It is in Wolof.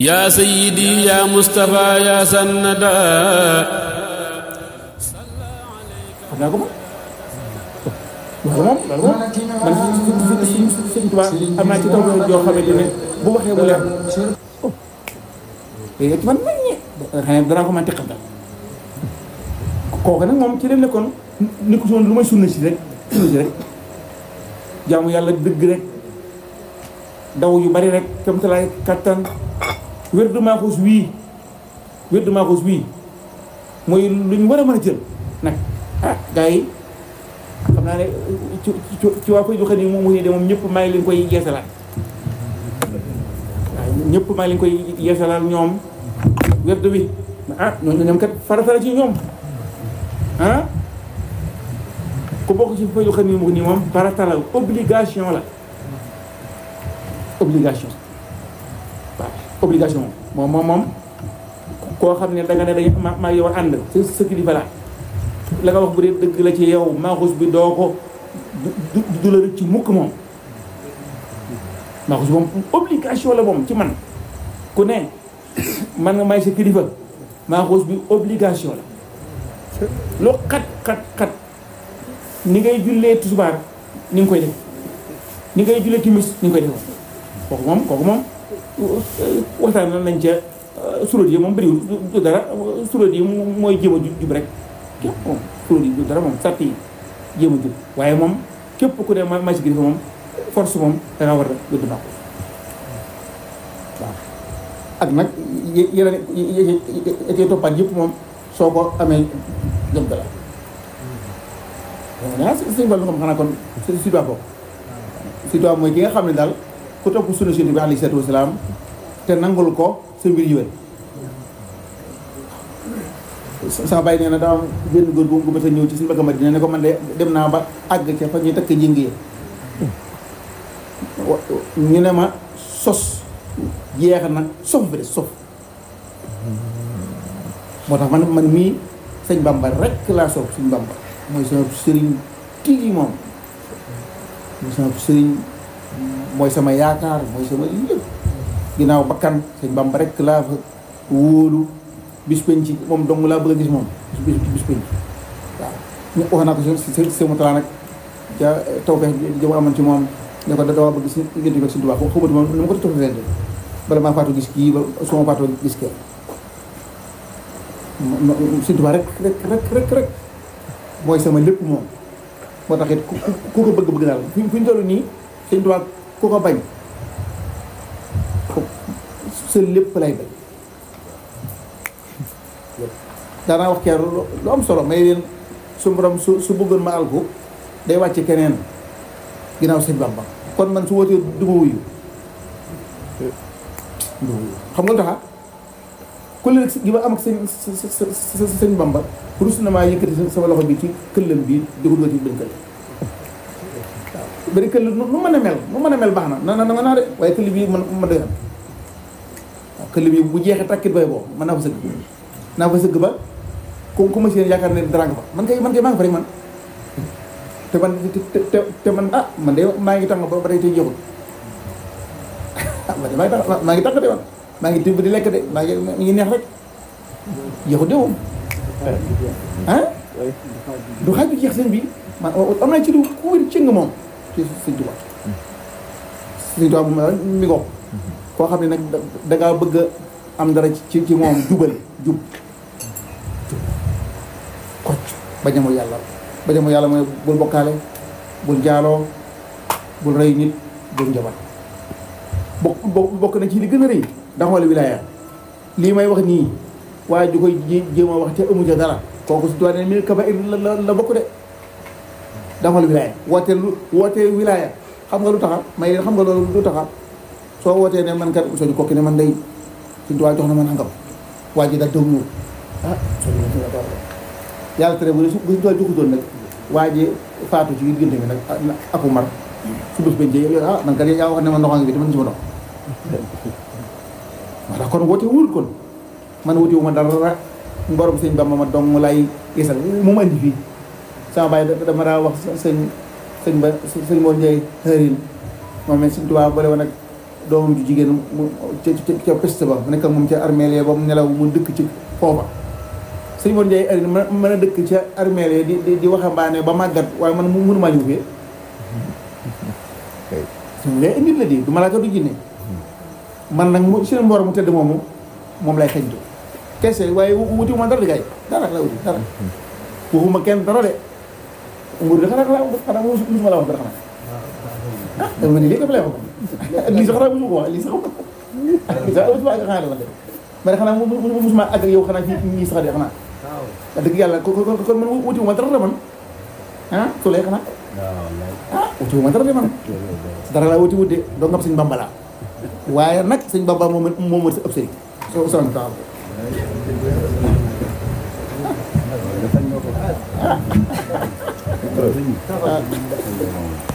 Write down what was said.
yaa sayyidi yaa Mustafa yaa sannada xam naa ko moom loolu moom loolu moom man suñ suñ tubaab am naa ci taw yoo xamante ne bu waxee mu leer léegi ci man nañ ñi xëy na danaa ko mën teqal daal kooku nag moom ci leen nekkoon ni ko soon lu may sunna si rek sunna si rek jaamu yàlla dëgg rek daw yu bari rek comme te laay kattan wér du maaxuus wii wér du maaxuus wii mooy lu ñu war a mën a jël nag ah gars yi xam naa ne ci ci ci waa koy joxe nii moom mu de moom ñëpp maa ngi leen koy yeesalaat waaw ñëpp maa ngi leen koy yeesalaat ñoom wérdu bi ah ñoom ñoom kat farata la ci ñoom ah ku bokk ci koy joxe nii mu nii moom farata la obligation la obligation waaw obligation moom moom moom koo xam ne danga ne dañ ma maa yow ànd sa sa kilifa la la nga wax bu dee dëgg la ci yow maaxus bi doo ko du du la rëcc ci mukk moom maaxus moom obligation la moom ci man ku ne man nga may sa kilifa maaxus bi obligation la loo xat xat xat ni ngay jullee tusubaar ni nga koy def ni ngay jullee timis ni nga koy def kooku moom kooku moom waxtaan nañ ca suróot yi moom bëriwul du dara suróot yi mooy jéem a jub rek képp moom suróot yi du dara moom sàtt yi jéem a jub waaye moom képp ku ne ma si kilifa moom force moom da ngaa war a wéddu baax waaw ak nag yeneen yi toppaat yëpp moom soo ko amee jëm dala ah sëñ Fall xam xanaa kon si doit bokk si doit mooy ki nga xam ne daal ku topp sunna Yonent bi alayhi salaatu wasalaam te nangul ko sa mbir yiwén sama bàyyi nee na daa am benn góor bu ma sa ñëw ci suñu bëgg Madina ne ko man de dem naa ba àgg ca fa ñuy takk njëng yi ñu ne ma sos jeex na sof bi de sof moo tax man man mii sëñ Bamba rek laa soog suñu Bamba mooy sama sëriñ tigi moom mooy sama sëriñ mooy sama yaakaar mooy sama lépp ginnaaw bakkan sëñ Bamba rek laa fa wóolu bis penc moom dong laa bëgg a gis moom bis bis penc waaw ñu wax naa ko si si si mu talaa nag ca taw feex jama amoon ci moom ne ko da dawaa bëgg si diggante ko si tubaab foofu xamatu moom nu ma ko tofalante bala maa faatu gis kii ba su ma faatoo gis kee si tubaab rek rek rek rek rek mooy sama lépp moom moo tax it ku ku ko bëgg bëgg daal fi fi ñu toll nii sëñ tubaab ku ko bañ sa lépp lay bañ daanaa wax keer lu am solo may leen su borom su su bëggoon ma alku day wàcce keneen ginnaaw sëñ Bamba kon man su wootee du ma wuyu du ma wuyu xam nga lu taxa ku leen gi ma am ak sëñ sëñ Bamba rus na maa yëkkati sama loxo bi ci këllam bi di ko dugal ci benn këll waaw benn këll nu mën a mel nu mën a mel baax na na na nga naa de waaye këll bii man ma doy am waaw këll bi bu jeexee tàkkit bay boo mën naa fa sëgg naa fa sëgg ba ku ku ma seen yaakaar ne dara nga fa man kay man kay maa ngi fa rek man te man te te te man ah man de maa ngi tàng ba ba tey tey jeexul ah man de maa ngi tàng maa ngi tàng de man maa ngi tibb di lekk de maa ngi mi ngi neex rek jeexul de moom ah du xaaj bi jeex seen bi man am naa ci lu ku wér cëng moom ci sëñ Tuubaa sëñ Tuubaa bu ma mi ngo koo xam ne nag da ngaa bëgg am dara ci ci moom jubal jub kocc bañ a mooy yàlla bañ a mooy yàlla mooy bul bokkaale bul jaaloo bul rey nit bul njabar bokk bokk na ci li gën a rëy daxoole wilaaya lii may wax nii waaye ju koy jéem a wax te amu ca dara kooku si tuwaa ne mi kabair la la bokk de daxoole wilaaya wootee lu wootee wilaaya xam nga lu taxa may xam nga loolu lu taxa soo wootee ne man kat soo di kokki ne man day suñu tuwaa jox na man angam waa ji daal daw ñëw ah soo yàlla tere bu ne su bu ñu joxutoon nag waa ji faatu ci diggante bi nag aku mar su bés bañ jee ah man kat yaa wax ne ma ndox ngi bi te man gisuma ndox moo tax kon woote wul kon man woote wu ma dara borom sëñ Bamba ma dong lay gisal mu ma indi fii sama bàyyi dama daa wax sëñ sëñ ba sëñ Mor Ndiaye xërin moom it sëñ Tuubaa boole woon nag doomam ju jigéen mu ca ca ca peste ba mu nekk ak moom ca armeel ba mu nelaw mu dëkk ci foofa sëñ Mor Ndiaye ari ma mën a dëkk ca armeel di di di waxambaane ba màggat waaye man mu mënumaa ñëw fee suñu lay nit la di du malaaka du jinne man nag mu si mboor mu tëdd moomu moom lay xeñtu kese waaye wuti ma dara di kay dara la wuti dara waxuma kenn dara de nguur de xanaa xanaa xanaa musuma la wax dara xanaa ah dama ne lii dafa lay wax lii sax xanaa musuma ko wax lii sax lii sax musuma ak xanaa la de ma ne xanaa musuma ak yow xanaa ci ñii sax de xanaa wax dëgg yàlla ko ko kon man wutiwuma dara de man ah su lay xanaa ah wutiwuma dara de man dara laa wuti wut de doo ngam sëñ Bamba laa waaye nag sëñ Bamba moom moom moo ëpp sëriñ soo soxna taal ah